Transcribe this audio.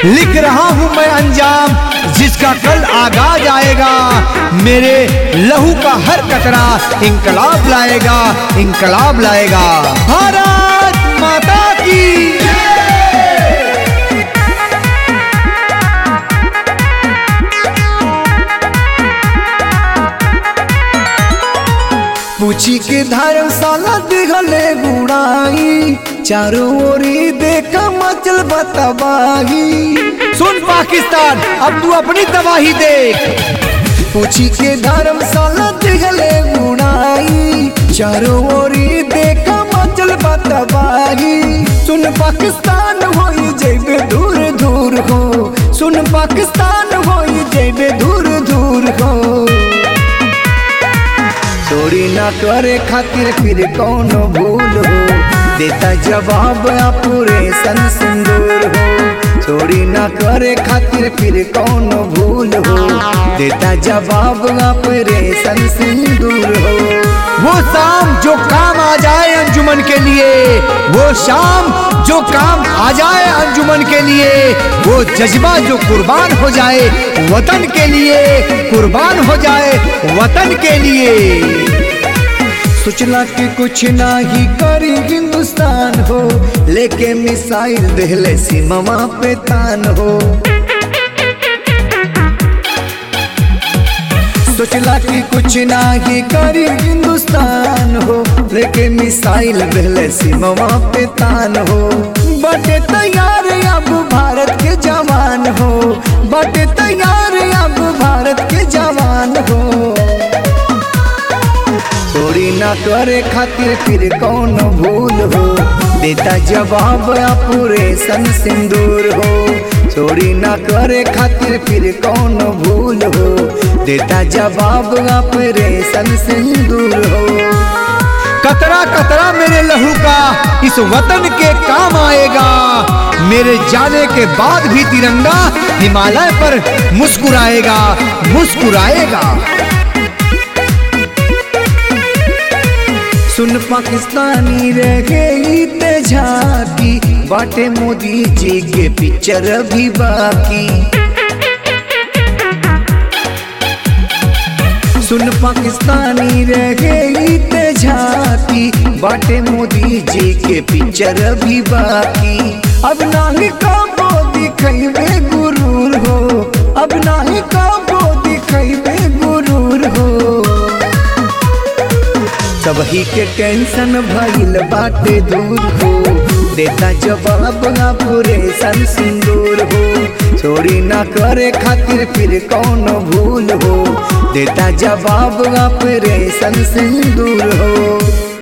लिख रहा हूँ मैं अंजाम जिसका कल आगाज आएगा मेरे लहू का हर कतरा इंकलाब लाएगा इंकलाब लाएगा भारत माता की पूछी के धर्मशाला दिखले बुढ़ाई चारों ओरी देखा मचल बतबाही सुन पाकिस्तान अब तू अपनी तबाही देख पूछी के धर्मशाला दिखले बुढ़ाई चारों ओरी देखा मचल बतबाही सुन पाकिस्तान हो जेबे दूर दूर हो सुन पाकिस्तान हो जेबे दूर दूर हो चोरी ना करे खातिर फिर कौन भूल हो देता जवाब पूरे सन सिंदूर हो चोरी ना करे खातिर फिर कौन भूल हो देता जवाब पूरे सन सिंदूर हो वो शाम जो काम आ जाए अंजुमन के लिए वो शाम जो काम आ जाए अंजुमन के लिए वो जज्बा जो कुर्बान हो जाए वतन के लिए कुर्बान हो जाए वतन के लिए सोचला कि कुछ ना ही करी हिंदुस्तान हो लेके मिसाइल देहले सीमा पे तान हो सोचला कि कुछ ना ही करी हिंदुस्तान हो लेके मिसाइल देहले सीमा पे तान हो बटे तैयार अब भारत के जवान हो बटे तैयार अब भारत के जवान हो चोरी ना करे खातिर फिर कौन भूल हो देता जवाब पूरे सन सिंदूर हो चोरी ना करे खातिर फिर कौन भूल हो देता जवाब पूरे सन सिंदूर हो कतरा कतरा मेरे लहू का इस वतन के काम आएगा मेरे जाने के बाद भी तिरंगा हिमालय पर मुस्कुराएगा मुस्कुराएगा सुन पाकिस्तानी रह गई ते झाकी बाटे मोदी जी के पिक्चर भी बाकी सुन पाकिस्तानी रह गई ते झाकी बाटे मोदी जी के पिक्चर भी बाकी अब नाही काबो दिखैबे गुरूर हो अब नाही काबो दिखैबे गुरूर हो सबही के टेंशन भइल बाटे दूर हो देता जवाब ना पूरे सन सिंदूर हो चोरी ना करे खातिर फिर कौन भूल हो देता जवाब ना पूरे सन सिंदूर हो